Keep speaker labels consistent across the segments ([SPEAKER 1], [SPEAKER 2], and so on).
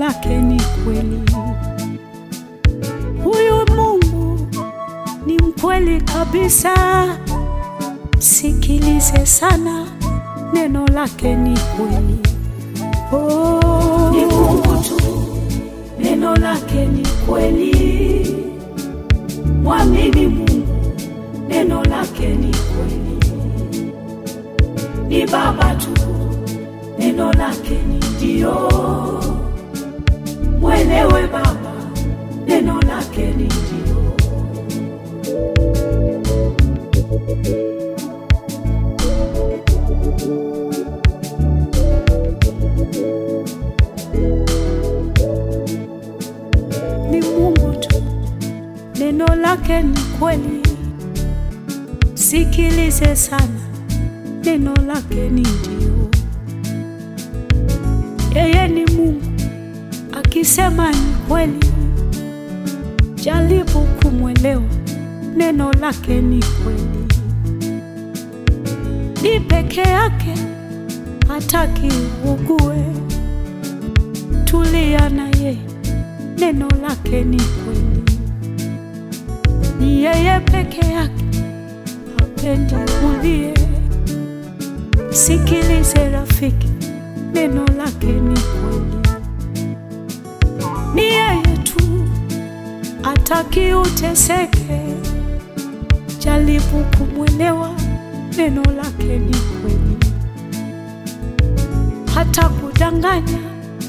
[SPEAKER 1] lake ni kweli. Huyu Mungu ni mkweli kabisa, sikilize sana, neno lake ni kweli. Oh,
[SPEAKER 2] Ni Mungu tu, neno lake ni kweli. Mwamini Mungu, neno lake ni kweli. Ni Baba tu, neno lake ni ndio. Mwelewe Baba, neno lake ni ndio.
[SPEAKER 1] ni Mungu tu, neno lake ni kweli. Sikilize sana, neno lake ni ndio. Yeye ni Mungu, akisema ni kweli. Jaribu kumwelewa, neno lake ni kweli. Ni peke yake, hataki ugue. Tulia na yeye neno lake ni kweli. Ni yeye peke yake, hapendi ulie. Sikilize rafiki, neno lake ni kweli. Ni yeye tu, ataki uteseke. Jaribu kumwelewa, neno lake ni kweli. Hata kudanganya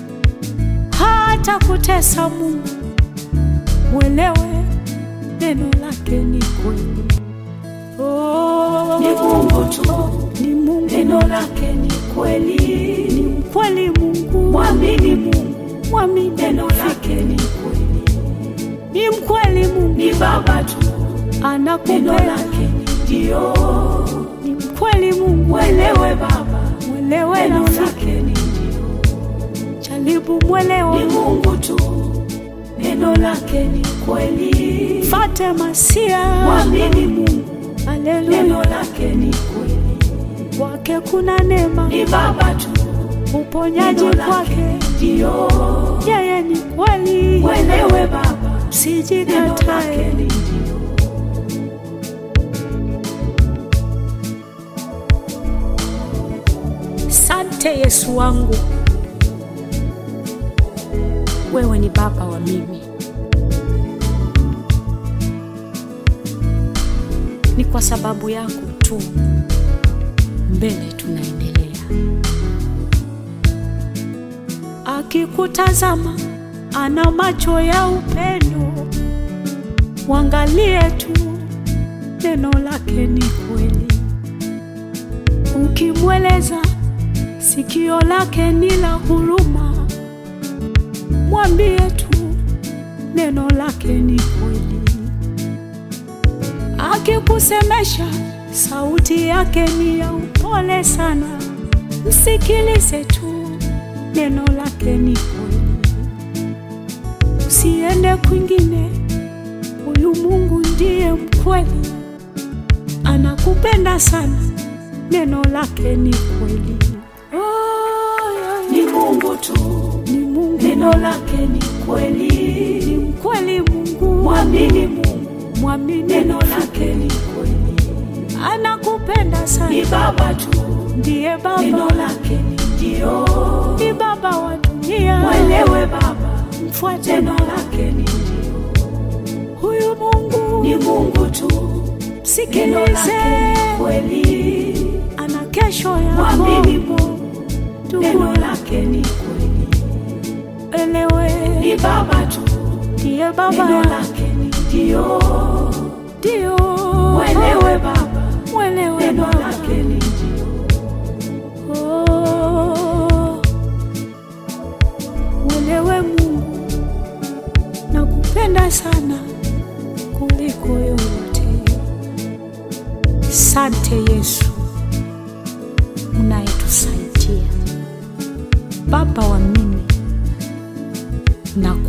[SPEAKER 1] hata kutesa Mungu, mwelewe neno lake ni kweli. Oh,
[SPEAKER 2] Ni Mungu tu,
[SPEAKER 1] ni Mungu,
[SPEAKER 2] neno lake ni kweli.
[SPEAKER 1] ni mkweli Mungu,
[SPEAKER 2] Mwamini Mungu,
[SPEAKER 1] mwamini
[SPEAKER 2] neno lake ni kweli.
[SPEAKER 1] ni mkweli Mungu,
[SPEAKER 2] Ni Baba tu, neno
[SPEAKER 1] anakupenda
[SPEAKER 2] lake ni ndio.
[SPEAKER 1] ni mkweli Mungu,
[SPEAKER 2] Mwelewe Baba,
[SPEAKER 1] mwelewe
[SPEAKER 2] neno
[SPEAKER 1] rafiki,
[SPEAKER 2] lake ni ndio.
[SPEAKER 1] jaribu mwelewa,
[SPEAKER 2] Ni Mungu tu, neno lake ni kweli.
[SPEAKER 1] fate masia,
[SPEAKER 2] Mwamini Mungu, neno
[SPEAKER 1] haleluya,
[SPEAKER 2] lake ni kweli.
[SPEAKER 1] kwake kuna neema,
[SPEAKER 2] Ni Baba tu,
[SPEAKER 1] uponyaji
[SPEAKER 2] neno lake
[SPEAKER 1] kwake,
[SPEAKER 2] ni ndio.
[SPEAKER 1] yeye ni kweli,
[SPEAKER 2] Mwelewe Baba, neno lake
[SPEAKER 1] sijikatae.
[SPEAKER 2] ni ndio.
[SPEAKER 1] Sante Yesu wangu, wewe ni baba wa mimi. Ni kwa sababu yako tu mbele tunaendelea. Akikutazama ana macho ya upendo, mwangalie tu, neno lake ni kweli. Ukimweleza sikio lake ni la huruma, mwambie tu neno lake ni kweli. Akikusemesha sauti yake ni ya upole sana, msikilize tu, neno lake ni kweli. Usiende kwingine, huyu Mungu ndiye mkweli, anakupenda sana, neno lake ni kweli. Oh, yeah,
[SPEAKER 2] Ni Mungu tu,
[SPEAKER 1] ni Mungu,
[SPEAKER 2] neno lake ni kweli.
[SPEAKER 1] ni mkweli Mungu,
[SPEAKER 2] Mwamini Mungu,
[SPEAKER 1] mwamini,
[SPEAKER 2] neno lake ni kweli.
[SPEAKER 1] anakupenda
[SPEAKER 2] Ni
[SPEAKER 1] sana,
[SPEAKER 2] Baba tu,
[SPEAKER 1] ndiye
[SPEAKER 2] neno
[SPEAKER 1] Baba,
[SPEAKER 2] lake ni ndio.
[SPEAKER 1] ni Baba wa dunia.
[SPEAKER 2] Mwelewe Baba,
[SPEAKER 1] Mfuate
[SPEAKER 2] neno
[SPEAKER 1] Baba,
[SPEAKER 2] lake ni ndio.
[SPEAKER 1] huyu Mungu,
[SPEAKER 2] Ni Mungu tu, neno
[SPEAKER 1] msikilize,
[SPEAKER 2] lake ni kweli.
[SPEAKER 1] ana kesho
[SPEAKER 2] Mwamini
[SPEAKER 1] yako,
[SPEAKER 2] Mungu, neno
[SPEAKER 1] ndugu,
[SPEAKER 2] lake ni kweli.
[SPEAKER 1] elewe,
[SPEAKER 2] Ni Baba tu,
[SPEAKER 1] ndiye
[SPEAKER 2] neno
[SPEAKER 1] Baba,
[SPEAKER 2] lake ni ndio.
[SPEAKER 1] ndio
[SPEAKER 2] Mwelewe Baba,
[SPEAKER 1] mwelewe
[SPEAKER 2] neno
[SPEAKER 1] Baba.
[SPEAKER 2] lake ni ndio.
[SPEAKER 1] Oh, mwelewe Mungu, nakupenda sana kuliko yote. Sante Yesu unayetusaidia, Baba wa mimi, na